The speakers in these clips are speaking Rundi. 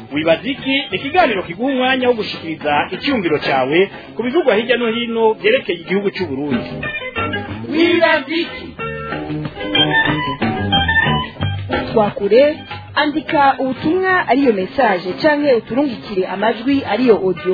wibaza iki ni ikiganiro kiguha umwanya wo gushikiriza icyumviro cyawe ku bivugwa hirya no hino byerekeye igihugu cy'u Burundi wibaza iki twakure andika ubutumwa ariyo mesaje canke uturungikire amajwi ariyo audio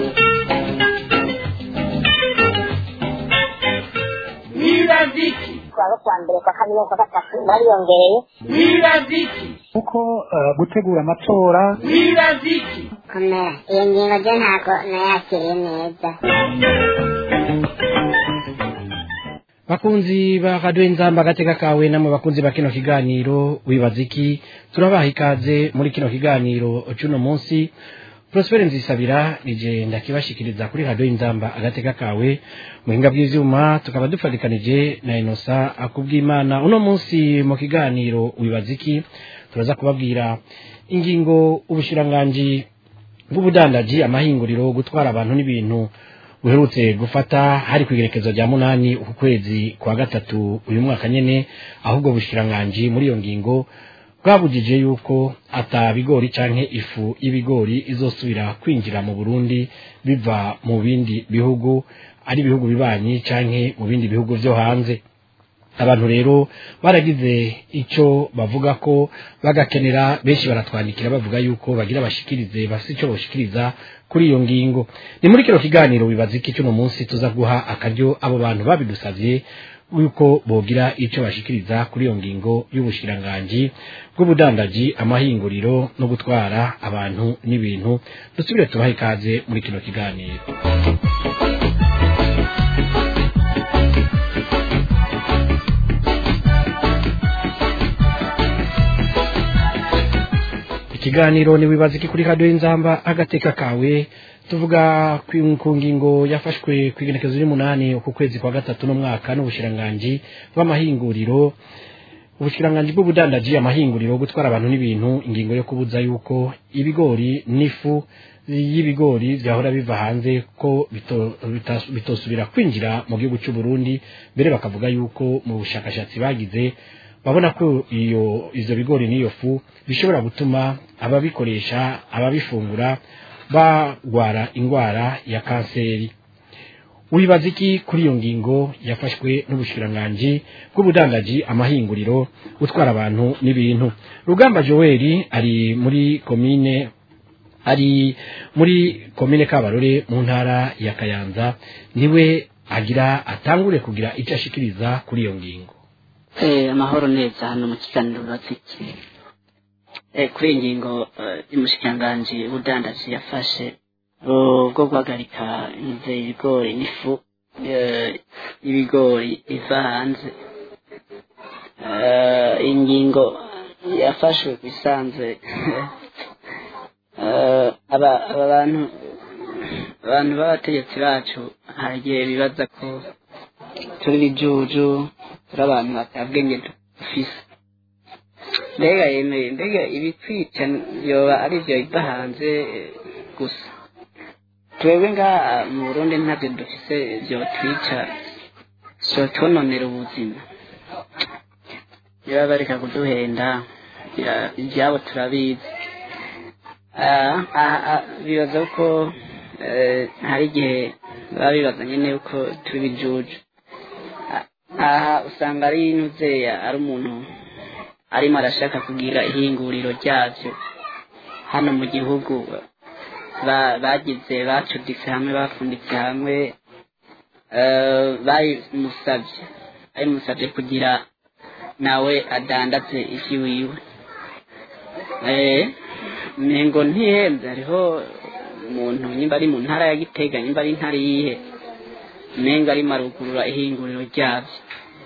wibaza iki kuwa kwa mbere kwa kabiri kwa gatatu bariyongereye wibaza iki kuko eh, gutegura amatora wibaza iki komera iyo ngingo ryo ntabwo nayakiriye neza bakunzi ba radio inzamba agateka kawe namwe bakunzi ba kino kiganiro wibaza iki turabaha ikaze muri kino kiganiro cy'uno munsi Prosper Nzisabira nije ndakibashikiriza kuri radio inzamba agateka kawe muhinga bw'ivyuma tukaba dufatikanije na Inosa akubwimana uno munsi mu kiganiro wibaza iki turaza kubabwira ingingo ubushiranganji bw'ubudandaji amahinguriro gutwara abantu n'ibintu buherutse gufata hari kwigerekezo rya munani uku kwezi kwa gatatu uyu mwaka nyene ahubwo bushiranganji muri iyo ngingo bwabujije yuko ata bigori canke ifu y'ibigori izosubira kwinjira mu Burundi biva mu bindi bihugu ari ibihugu bibanyi canke mu bindi bihugu vyo hanze abantu rero baragize icyo bavuga ko bagakenera benshi baratwandikira bavuga yuko bagira bashikirize bafite icyo boshikiriza kuri iyo ngingo ni muri kino kiganiro bibaza iki cy'uno munsi tuza guha akaryo abo bantu babidusabye yuko bogira icyo bashikiriza kuri iyo ngingo y'ubushiranganji bw'ubudandaji amahinguriro no gutwara abantu n'ibintu dusubire tubahe ikaze muri kino kiganiro ikiganiro ni wibaza iki kuri radio y'inzamba agateka kawe tuvuga ku ku ngingo yafashwe ku igenekezo ry'umunani uku kwezi kwa gatatu n'umwaka n'ubushiranganji bw'amahinguriro ubushiranganji bw'ubudandaji amahinguriro gutwara abantu n'ibintu ingingo yo kubuza yuko ibigori n'ifu y'ibigori vyahora biva hanze ko bito- bita- bitosubira kwinjira mu gihugu cy'u Burundi mbere bakavuga yuko mu bushakashatsi bagize babona ko iyo ivyo bigori n'iyo fu bishobora gutuma ababikoresha ababifungura bagwara ingwara ya kanseri wibaza iki kuri iyo ngingo yafashwe n'ubushikiranganji bw'ubudandaji amahinguriro gutwara abantu n'ibintu rugamba joel ari muri komine ari muri komine kabarore mu ntara ya kayanza niwe agira atangure kugira icyo ashikiriza kuri iyo ngingo Eh, amahoro neza hano mu kiganiro baziki eh, kuri iyi ngingo eh, y'umushikiranganji w'ubudandaji yafashe uh, bwo guhagarika inze ibigori n'ifu eh, y'ibigori iva hanze Eh, ingingo yafashwe ku isanzwe Eh, aba aba bantu abantu b'abategetsi bacu hari igihe bibaza ko turi bijuju turi abantu batabwenge dufise mbega yemeye mbega ibitwica yoba ari byo biva hanze eh, gusa twebwe ngaha mu burundi ntabyo dufise vyotwica vyotononera ubuzima niba bareka kuduhenda ya- ivyabo turabizi Ah, ah, ah, bibaza ko eh, hari igihe baba bibaza nyene yuko turi bijuju aha usanga ari nuzeya ari umuntu arimo arashaka kugira ihinguriro ryavyo hano mu gihugu ba- bagize bacuditse hamwe bafunditse hamwe eh, babimusavye babimusavye kugira nawe adandaze ivyi wiwe eh, mengo ntihembe hariho umuntu nyimba ari mu ntara ya gitega nyimba ari intara yihe menga arimo arugurura ihinguriro ryavyo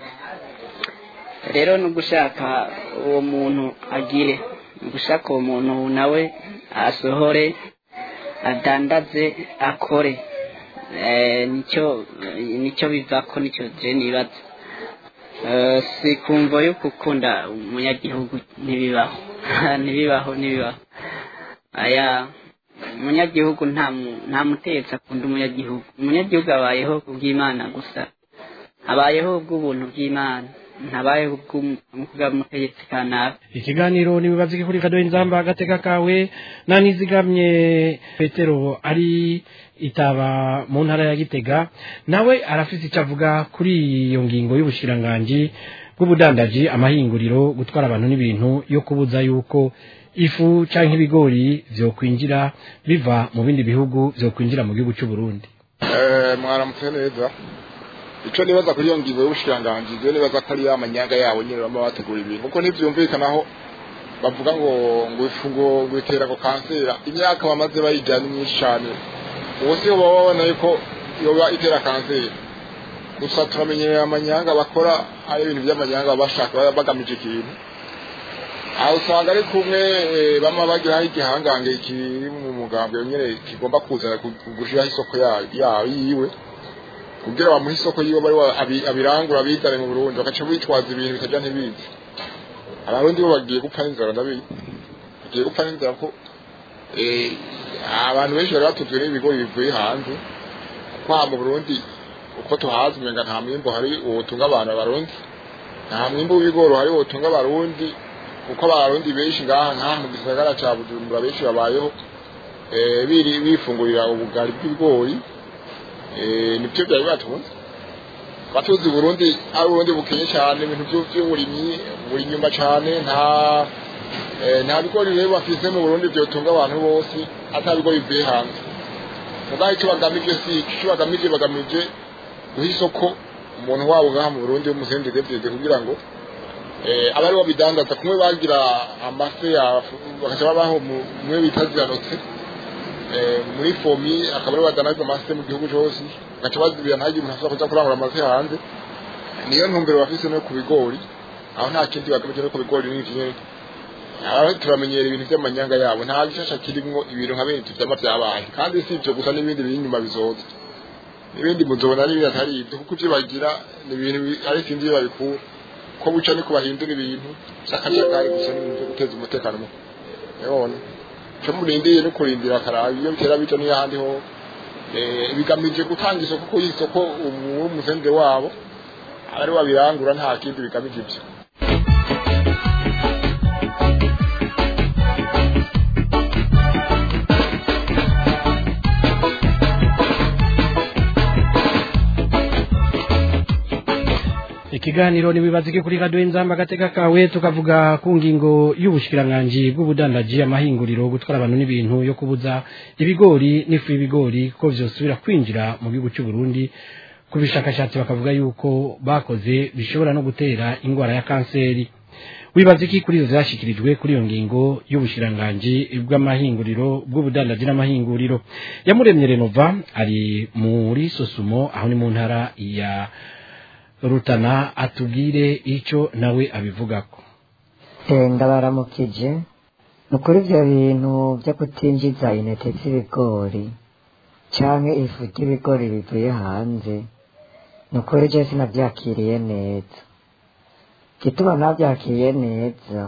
rero ni ugushaka uwo muntu agire ni ugushaka uwo muntu nawe asohore adandaze akore Eh, nicyo nicyo bivako nicyo je nibaza Eh, si kumva yo gukunda umunyagihugu ntibibaho ntibibaho ntibibaho aya umunyagihugu nta mu- nta mutetsi akunda umunyagihugu umunyagihugu abayeho kubw'imana gusa abayeho bw'ubuntu bw'imana ntabayeho bw'umutegetsi kanaka ikiganiro nibibaza iki kuri kadoyi nzamba agateka kawe nanizigamye petero ari itaba mu ntara ya gitega nawe arafite icyo avuga kuri iyo ngingo y'ubushiranganji bw'ubudandaji amahinguriro gutwara abantu n'ibintu yo kubuza yuko ifu cyangwa ibigori byokwinjira biva mu bindi bihugu byokwinjira mu gihugu cy'u Burundi mwaramutse neza icyo nibaza kuri iyo ngingo y'ubushiranganji ibyo nibaza ko ari ya manyanga yabo nyine baba bategura ibintu kuko ntibyumvikanaho bavuga ngo ngo ifu ngo ngo itera ngo kansera imyaka bamaze bayijya ni myinshi cyane ubu si baba babona ko yoba itera kanseri gusa turamenyereye amanyanga bakora ari ibintu by'amanyanga baba bashaka baba bagamije ikintu aho usanga ari kumwe bama bagiraho igihangange kiri mu mugambwe nyine kigomba kuza gushyiraho isoko yayo yiwe kugira bamuhe isoko yiwe bari abirangura abizane mu Burundi bagaca bitwaza ibintu bitajya ntibizi abarundi bo bagiye gupfa n'inzara ndabizi bagiye gupfa n'inzara ko abantu benshi bari batuzwe n'ibigori bivuye hanze kuko aha mu Burundi uko tuhazi umenga nta mwimbo hari ubutunga abantu abarundi nta mwimbo w'ibigori hari ubutunga abarundi kuko abarundi benshi ngaha nkaha mu gisagara cya bujumbura benshi babayeho biri bifungurira ubugari bw'ibigori nibyo byari batunze batuzi Burundi ari Burundi bukenye cyane ibintu by'uburimyi buri nyuma cyane nta nta bigori rero bafise mu Burundi byotunga abantu bose ata bigori bivuye hanze mugahe icyo bagamije si icyo bagamije bagamije guha isoko umuntu wabo ngaha mu Burundi w'umusendede kugira ngo aba aribo bidandaza kumwe bagira amase bagaca babaho mwe bita ziranotse muri fomi akaba aribo badanaza amase mu gihugu cyose bagaca bazibira ntagire umuntu ashobora kuja kurangura amase hanze niyo ntumbero bafise no ku bigori aho nta kindi bagamije no ku bigori n'iki nyene aho turamenyera ibintu by'amanyanga yabo nta gishasha kirimwo ibintu nka bene tuvyama vyabaye kandi si ivyo gusa n'ibindi biri inyuma bizoza n'ibindi muzobona n'ibindi atari ibyo kuko ivyo bagira ni ibintu ari sinzi iyo babikura ko buca niko bahindura ibintu by'akajagari gusa n'ibintu byo guteza umutekano muke none cyo murindiye no kurindira akaraba iyo bitera bica n'ahandi ho bigamije gutanga isoko kuko isoko umuzende wabo ari wabirangura nta kindi bigamije ibyo ikiganiro nibibazike kuri radio inzamba gateka kawe tukavuga ku ngingo y'ubushikiranganji bw'ubudandaji amahinguriro gutwara abantu n'ibintu yo kubuza ibigori n'ifu y'ibigori ko vyosubira kwinjira mu gihugu cy'u Burundi ku bishakashatsi bakavuga yuko bakoze bishobora no gutera ingwara ya kanseri wibaza iki kuri izo zashikirijwe kuri iyo ngingo y'ubushiranganji bw'amahinguriro bw'ubudandaji n'amahinguriro yamuremye renova ari muri sosumo aho ni mu ntara ya rutana atubwire icyo nawe abivugako ndabaramukije ni ukuri ibyo bintu byo kutinjiza intete z'ibigori cyangwa ifu ry'ibigori bivuye hanze ni ukuri ibyo sinabyakiriye neza igituma ntabyakiriye neza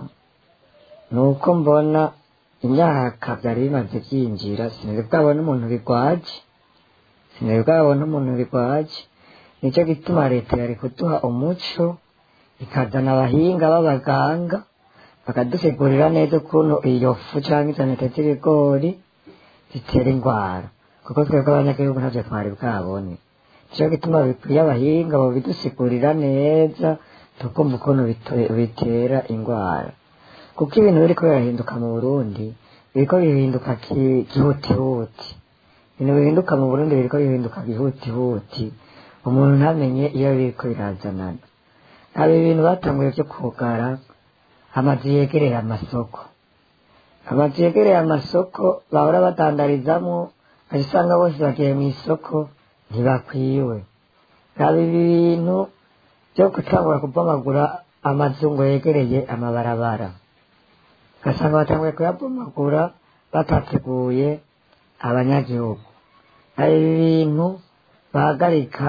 ni uko mbona imyaka byari bimaze byinjira sinari bwabona umuntu bigwaje sinari bwabona umuntu bigwaje nicyo gituma leta yari kuduha umuco ikazana abahinga b'abaganga bakadusigurira neza ukuntu iyo fu cyangwa izo ntete z'ibigori zitera indwara kuko twebwe abanyagihugu ntabyo twari bwabone nicyo gituma bikwiye abahinga babidusigurira neza tukumva ukuntu bitera indwara kuko ibintu biriko birahinduka mu burundi biriko bihinduka gihutihuti ibintu bihinduka mu burundi biriko bihinduka gihutihuti umuntu ntamenye iyo biriko birazanana haba ibintu batanguye byo kugara amazu yegereye amasoko amazu yegereye amasoko bahora badandarizamo aho usanga bose bagiye mu isoko ntibakwiwe haba ibintu byo gutangura kubomagura amazu ngo yegereye amabarabara ugasanga batanguye kuyabomagura batateguye abanyagihugu hari ibintu bahagarika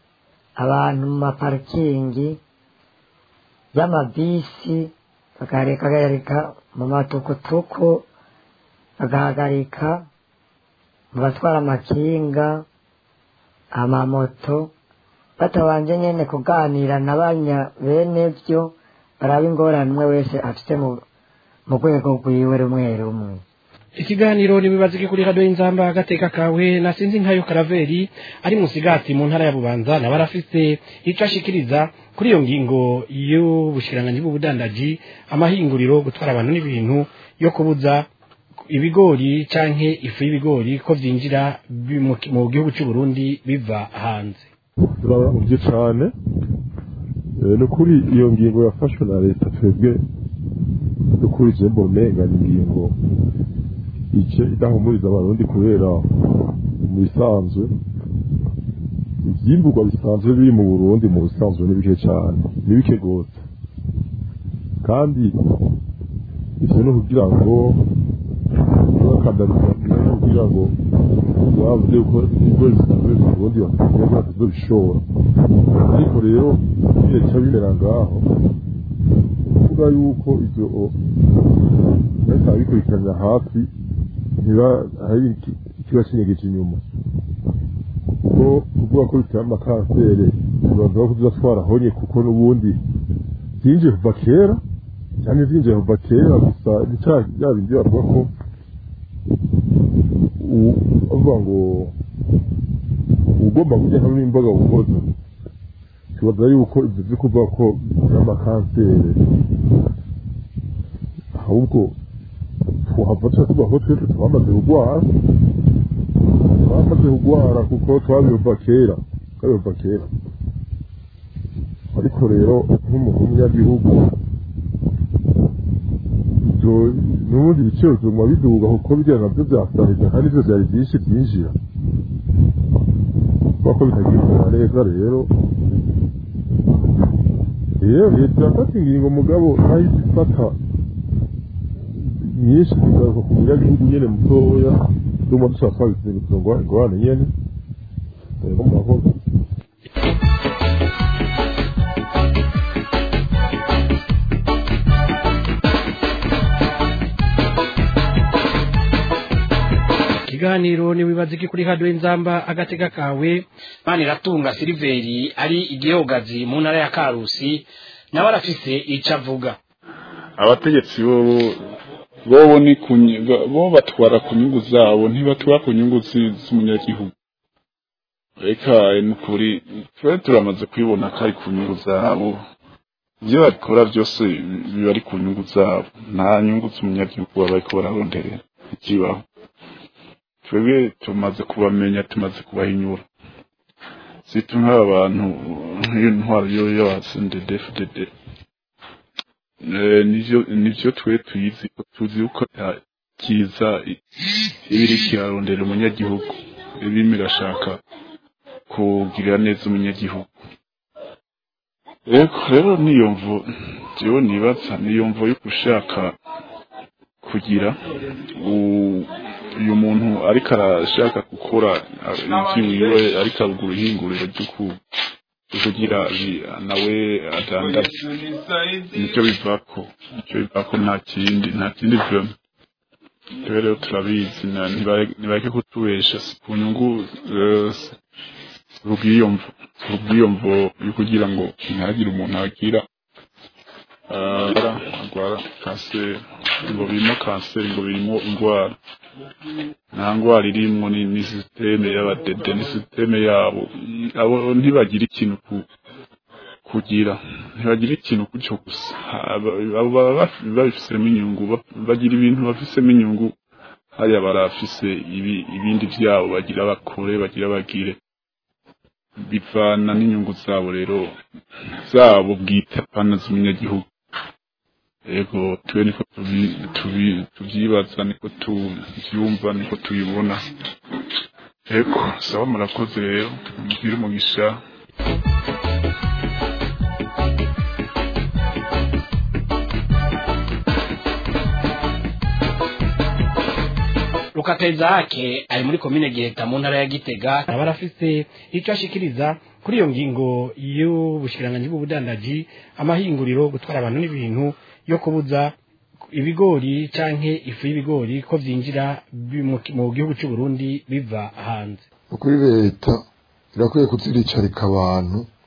abantu mu maparikingi y'amabisi bagahagarika mu matukutuku bagahagarika mu batwara amakinga amamoto batabanje nyene kuganira na banya bene vyo baraba ingorane umwe wese afite mu mu rwego rwiwe rumwe rumwe ikiganiro nibibaza iki kuri radiyo y'inzamba agateka kawe nasinzi nkayo karaveri ari musigati mu ntara ya bubanza nawe arafise ico ashikiriza kuri iyo ngingo y'ubushikiranganji bw'ubudandaji amahinguriro gutwara abantu n'ibintu yo kubuza ibigori canke ifu y'ibigori ko vyinjira bi- mu ki- mu gihugu c'u Burundi biva hanze turabahuvye cane Eh, ni ukuri iyo ngingo yafashwe na leta twebwe dukuri je mbona ni ingingo ice idahumuriza abarundi kubera mu bisanzwe ivyimburwa bisanzwe biri mu burundi mu bisanzwe ni bike cane ni bike gose kandi ivyo ni kugira ngo bakandamiza kugira ngo bavuze ko ibigori bisanzwe mu burundi bafite batazobishora ariko rero bica bimera ngaho kuvuga yuko ivyo bahita babikurikiranira hafi ntiba hari iki- ikiba kinyegeje inyuma kuko kuvuga ko biteye amakansere bibavuga ko tuzatwara honye kuko n'ubundi byinjiye kuva kera cyane byinjiye kuva kera gusa ni cya bya bindi bavuga ko u- bavuga ngo ugomba kurya hamwe n'imboga buhoza tubaza yuko ibyo byo kuvuga ko n'amakansere ahubwo tuhava tuba tuvuga ko twese twamaze kurwara twamaze kurwara kuko twabiyumva kera twabiyumva kera ariko rero nk'umuntu w'umunyagihugu ibyo n'ubundi ibiciro biguma biduga kuko bijya nabyo byasahirwa kandi ibyo byari byinshi byinjira kubera ko bitagikora neza rero rero leta irafata ingingo mugabo nahise ifata nyinshi zigaruka ku munyagihugu nyene mutoya duma dushaka twabisinze kugira ingorane nyene rero murakoze ikiganiro nibibaza iki kuri radiyo y'inzamba agateka kawe mani iratunga siliveri ari igihogazi mu ntara ya karusi nawe arafise ico avuga abategetsi bobo bobo ni ku nyi- bo- bo batwara ku nyungu zabo ntibatwara ku nyungu zi- z'umunyagihugu reka ni ukuri twe turamaze kubibona ko ari ku nyungu zabo ibyo bakora byose biba ari ku nyungu zabo nta nyungu z'umunyagihugu baba bariko bararonderera ikibaho twebwe tumaze kubamenya tumaze kubahinyura situ nk'aba bantu nk'iyo ntwaro yo y'abasendedefudede Eh, nivyo nivyo twe tuyizi ko tuzi uko ta- kiza i- ibiri kirarondera umunyagihugu ibimi irashaka kugirira neza umunyagihugu rero rero niyo mvo jewe nibaza niyo mvo yo gushaka kugira u- uyu muntu ariko arashaka gukora ivyiwiwe ariko arugura ihinguriro ryo ku- ryo kugira bi- nawe adandaze nicyo bivako nicyo bivako nta kindi nta kindi vyema twe rero turabizi na- ntiba- nibareke kutubesha si ku nyungu eh, si- si kubwiyomvo si kubwiyomvo yo kugira ngo ntihagire umuntu agira ah, agwara kanseri ngo birimo kanseri ngo birimo indwara nta ndwara irimwo ni ni sisiteme y'abadede ni sisiteme yabo abo ntibagira ikintu ku kugira ntibagira ikintu gutyo gusa Aba- abo baba baf- babifisemo inyungu ba- bagira ibintu bafisemo inyungu hariya barafise ibi- ibindi vyabo bagira bakore bagira bagire bivana n'inyungu zabo rero zabo bwite apana z'umunyagihugu ego twe niko tubi- tubi- tuvyibaza niko tuvyumva niko tubibona ego sawa murakoze rero mugire umugisha rukatezake ari muri komine giheta mu ntara ya gitega nawe arafise ico ashikiriza kuri iyo ngingo y'ubushikiranganji bw'ubudandaji amahinguriro gutwara abantu n'ibintu yo kubuza ibigori canke ifu y'ibigori ko vyinjira bi- mu ki- mu gihugu c'u Burundi biva hanze kuri leta irakwiye kuziricarika abantu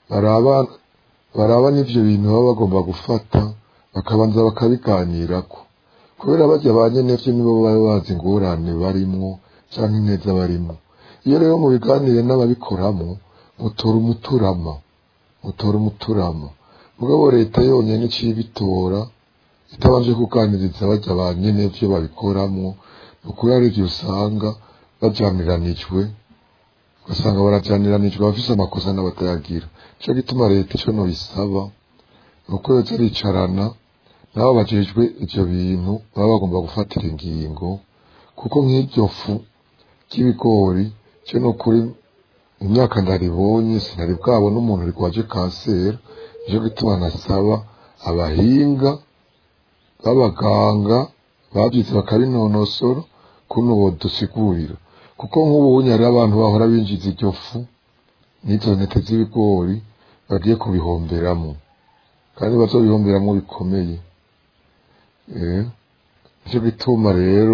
baraba baraba n'ivyo bintu baba bagomba gufata bakabanza bakabiganirako kubera barya ba nyenevyo nibo baba bazi ingorane barimwo canke ineza barimwo iyo rero mu biganire n'ababikoramo mutora umuturama mutora umuturama mugabo leta yonyene iciye ibitora itabanje kuganiriza barya ba nyenevyo babikoramwo ni ukuri hari ivyo usanga bajaniranijwe ugasanga barajaniranijwe abafise amakosa n'abatayagira nico gituma leta ico nobisaba ni uko yoza aricarana nabo bajejwe ivyo bintu baba bagomba gufatira ingingo kuko nk'iryo fu ry'ibigori cyo ni ukuri imyaka ndaribonye sinari bwabona umuntu rigwaje kanseri nico gituma nasaba abahinga b'abaganga babyize bakabinonosora kuno bodusigurira kuko nk'ubu hari abantu bahora binjiza iryo fu n'izo ntete z'ibigori bagiye kubihomberamo kandi bazobihomberamo bikomeye eh nicyo gituma rero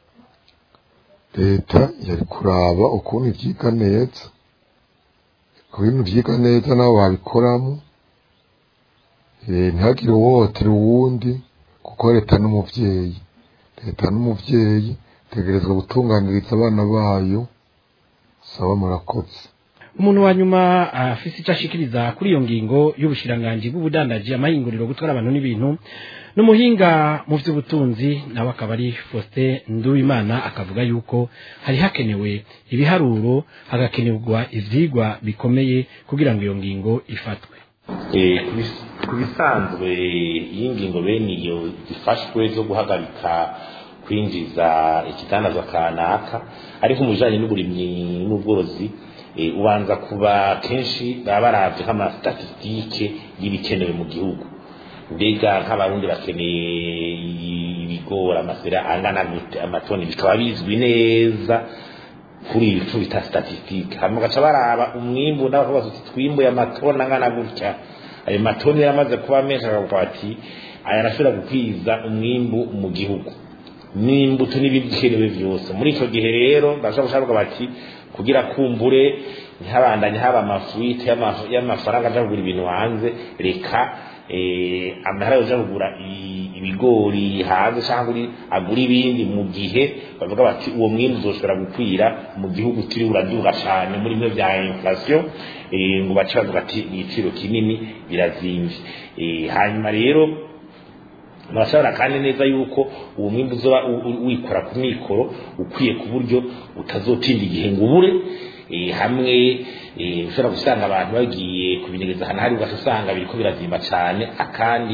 leta yari kuraba ukuntu ivyiga neza ku bintu vyiga neza nabo babikoramo eh ntihagire uwohotera uwundi kuko leta n'umuvyeyi leta n'umuvyeyi tegerezwa gutunganiriza abana bayo saba murakoze umuntu wa nyuma afise icyo ashikiriza kuri iyo ngingo y'ubushiranganji bw'ubudandaji amahinguriro gutwara abantu n'ibintu n'umuhinga mu by'ubutunzi nawe akaba ari Faustin Nduwimana akavuga yuko hari hakenewe ibiharuro hagakenerwa ivyigwa bikomeye kugira ngo iyo ngingo ifatwe ku bisanzwe iyi ngingo bene iyo zifashwe zo guhagarika kwinjiza ikitandazwa kanaka ariko mu bijanye n'uburimyi n'ubworozi ubanza kuba kenshi baba baravye nk'amastatistike y'ibikenewe mu gihugu mbega nk'abarundi bakeneye ibigori amasera angana gute amatoni bikaba bizwi neza kuri ibicu bita statistike hanyuma bagaca baraba umwimbu n'abavuga bati twimbuye amatoni angana gutya ayo matoni yaramaze kuba menshi akavuga ati aya arashobora gukwiza umwimbu mu gihugu n'imbuto n'ibikenewe byose muri icyo gihe rero bashobora gushaka bati kugira kumbure ntihabandanye haba amafuite y'amafaranga aja kugura ibintu hanze reka amahera yoja kugura ibigori hanze cyangwa agura ibindi mu gihe bavuga bati uwo mwimbu uzoshobora gukwira mu gihugu turi uraduga cyane muri bimwe bya inflation ngo bace bavuga ati igiciro kinini birazimvye hanyuma rero murashobora kandi neza yuko uwo mwimbu uzoba wikora ku mikoro ukwiye ku buryo utazotinda igihe ngo ubure hamwe ushobora gusanga abantu bagiye kubinyegeza ahantu hari ugaca usanga biriko birazimba cyane akandi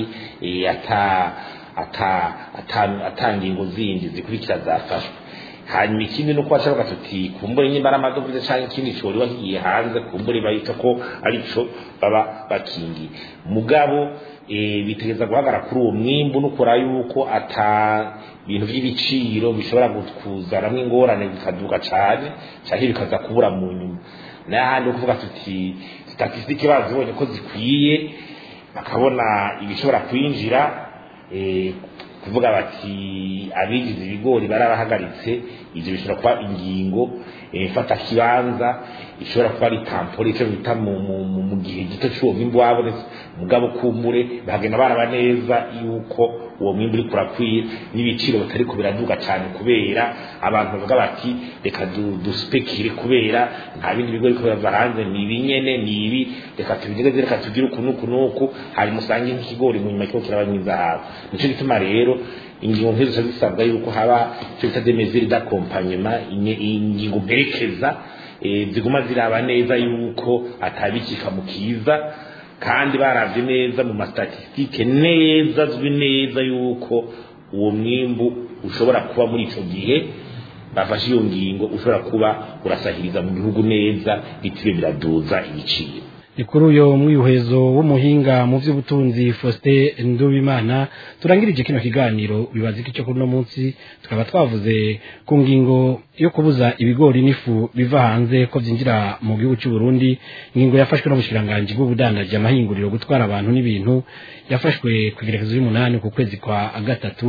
ata ngingo zindi zikurikira zafashwe hanyuma ikindi nuko bashobora tuti kumbure nyimba ari amadovize cyangwa ikindi cori wahiye hanze kumbure bahita ko arico baba bakingiye mugabo bitegeza guhagara kuri uwo mwimbu nukora yuko ata bintu by'ibiciro bishobora kuzanamo ingorane bikaduka cyane cyangwa bikaza kubura mu nyuma n'ahandi kuvuga tuti statisitike bazibonye ko zikwiye bakabona ibishobora kwinjira kuvuga bati abigize ibigori barabahagaritse ibyo bishobora kuba ingingo fata kibanza ishobora kuba ari tampore icyo bita mu gihe gito cy'uwo mwimbu wabonetse mugabo kumbure bagenda baraba neza yuko uwo mwimbu uri kurakwiye n'ibiciro batari ko biraduga cyane kubera abantu bavuga bati reka duspekire kubera nta bindi bigo biko birava hanze ni ibi nyene ni ibi reka tubigeze reka tugire uku n'uku n'uku hanyuma usange nk'ikigori mu nyuma kiba kiraba nk'izahabu nico gituma rero ingingo nk'izo zica zisabwa yuko haba icyo bita demezire d'accompagnement ingingo mperekeza ziguma ziraba neza yuko atabikika mu kiza kandi baravye neza mu mastatistike neza azwi neza yuko uwo mwimbu ushobora kuba muri ico gihe bafashe iyo ngingo ushobora kuba urasahiriza mu gihugu neza bitibe biraduza ibiciro ni kuri uyo mwihwezo w'umuhinga mu by'ubutunzi Faustin Ndubimana turangirije kino kiganiro bibaza iki cyo kuri no munsi tukaba twavuze ku ngingo yo kubuza ibigori n'ifu biva hanze ko byinjira mu gihugu cy'u Burundi ingingo yafashwe n'ubushiranganje bw'ubudandaji amahinguriro gutwara abantu n'ibintu yafashwe ku igerekezo y'umunani ku kwezi kwa gatatu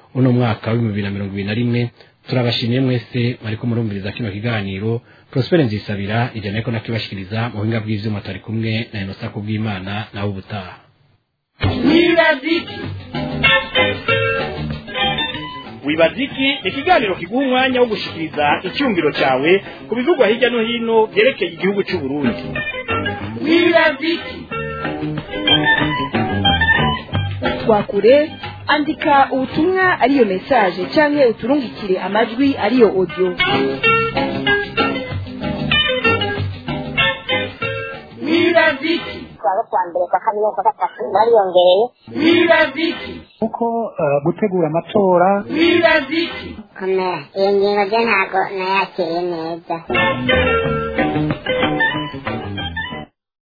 uno mwaka w'ibihumbi bibiri na mirongo ibiri na rimwe turabashimiye mwese mwariko murumviriza kino kiganiro prospere nzisabira ijana ariko nakibashikiriza mu buhinga bw'ivyuma tari kumwe na inosa kubw'imana nawe ubutaha wibaziki wibaziki ni ikiganiro kiguha umwanya wo gushikiriza icyumviro cyawe ku bivugwa hirya no hino byerekeye igihugu cy'u Burundi wibaziki twakure andika ubutumwa ariyo message canke uturungikire amajwi ariyo audio wibaziki kuwa kuwa mbere kwa kabiri kwa gatatu bariyongereye wibaziki kuko eh, gutegura amatora wibaziki komera iyo ngingo byo ntabwo nayakiriye neza